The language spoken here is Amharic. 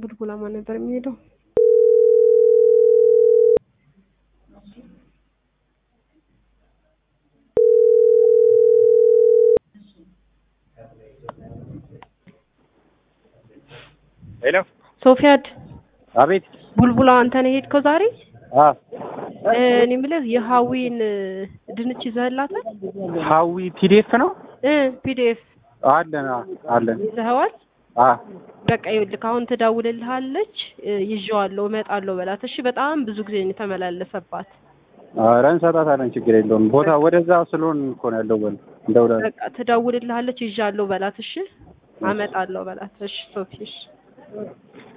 ቡልቡላ ማን ነበር የሚሄደው? ሄሎ ሶፊያድ አቤት ቡልቡላ አንተ ነው የሄድከው ዛሬ? አ እ፣ እኔ የምልህ የሀዊን እ፣ ድንች ይዘህላታል? ሀዊ ፒዲኤፍ ነው እ ፒዲኤፍ አለን አ አለን ይዘኸዋል? አ በቃ ይኸውልህ አሁን ትደውልልሃለች። እ፣ ይዤዋለሁ እመጣለሁ በላት እሺ። በጣም ብዙ ጊዜ ነው የተመላለሰባት። ኧረ እንሰጣታለን ችግር የለውም ቦታ ወደዛ ስለሆን እኮ ነው ያለው በል እንደውላ በቃ ትደውልልሃለች። ይዣለሁ በላት እሺ። አመጣለሁ በላት እሺ። ሶፊ እሺ